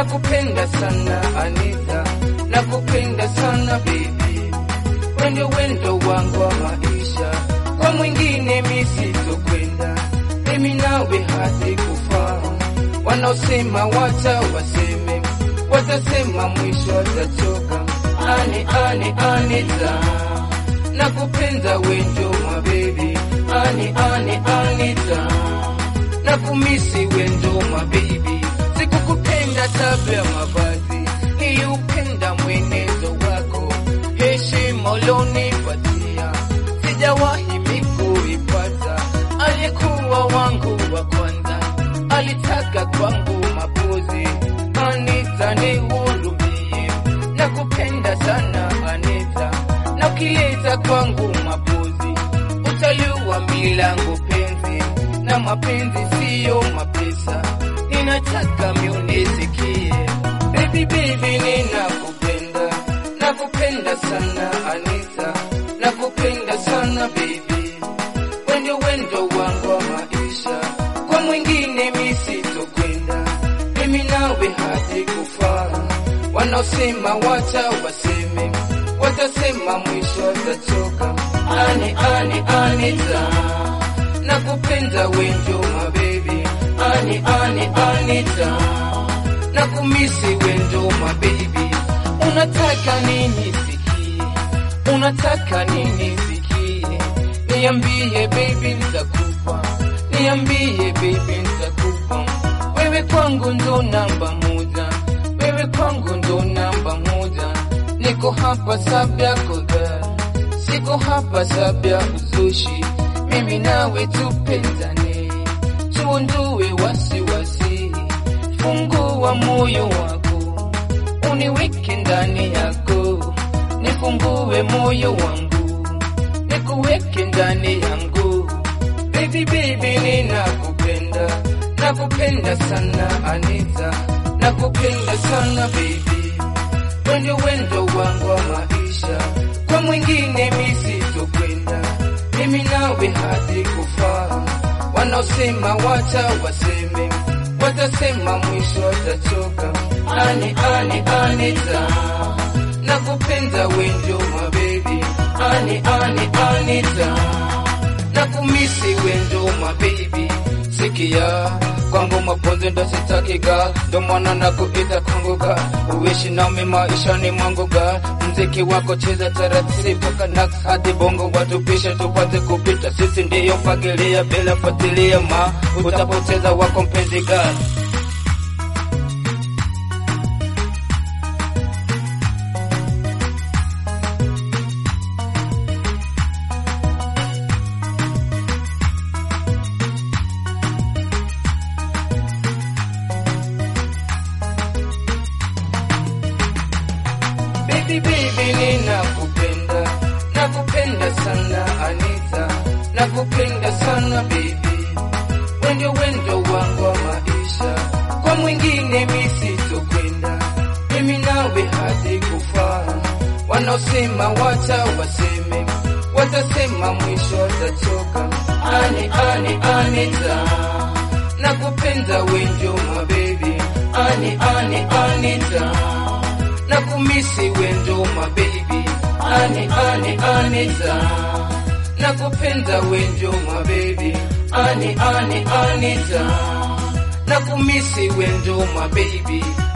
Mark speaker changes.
Speaker 1: nakupenda sana Anita, nakupenda sana baby, wendo wendo wangu wa maisha, kwa mwingine misitokwenda, mimi nawe hadi kufa. Wanaosema wacha waseme, watasema mwisho watachoka. Ani ani Anita, nakupenda wendo ma baby, ani ani Anita, nakumisi wendo ma baby, sikukupenda tabia mavazi, niliupenda mwenezo wako, heshima ulionipatia sijawahi mikuipata. Aliyekuwa wangu wa kwanza alitaka kwangu mapozi. Anita, nihurumie, nakupenda sana Anita, na ukileta kwangu mapozi utaliwa milango penzi, na mapenzi siyo mapesa, ninataka miunisikie baby, baby, ninakupenda, nakupenda sana Anita, nakupenda sana baby, wendo wendo wangu wa maisha, kwa mwingine misitokwenda, mimi nawe hadi kufa. Wanaosema wacha waseme, watasema mwisho watachoka. Ani ani Anita, nakupenda wendo ma baby, ani ani Anita, nakumisi wendo ma baby, unataka nini sikie, unataka nini sikie, niambie baby, nitakupa, niambie baby, nitakupa, wewe kwangu ndo namba moja, wewe kwangu ndo namba moja, niko hapa sababu yako girl, siko hapa sababu ya uzushi, mimi nawe tupendane, tuondoe wasiwasi, fungua moyo wako uniweke ndani yako, nifungue moyo wangu, nikuweke ndani yangu. Baby baby, ninakupenda, nakupenda sana Anita, nakupenda sana baby, wendo wendo wangu wa maisha, kwa mwingine misitokwenda, mimi nawe hadi kufa. Wanaosema wacha waseme, watasema mwisho watachoka. Ani ani Anita, nakupenda wendo ma baby, ani ani Anita, nakumisi wendo ma baby, sikia kwangu mapenzi ndo sitaki ga, ndo maana nakuita kwangu ga, uishi nami maishani mwangu ga, mziki wako cheza taratibu mpaka nax hadi bongo watupishe tupate kupita, sisi ndiyo fagilia bila fuatilia ma, utapoteza wako mpenzi ga. Baby baby ninakupenda, nakupenda sana Anita, nakupenda sana baby, wendo wendo wangu wa maisha, kwa mwingine misitokwenda, mimi nawe hadi kufa. Wanaosema wacha waseme, watasema mwisho watachoka. Ani ani Anita, nakupenda wendo ma baby, ani ani Anita nakumisi wendo ma baby, ani ani Anita, nakupenda wendo ma baby, ani ani Anita, nakumisi wendo ma baby,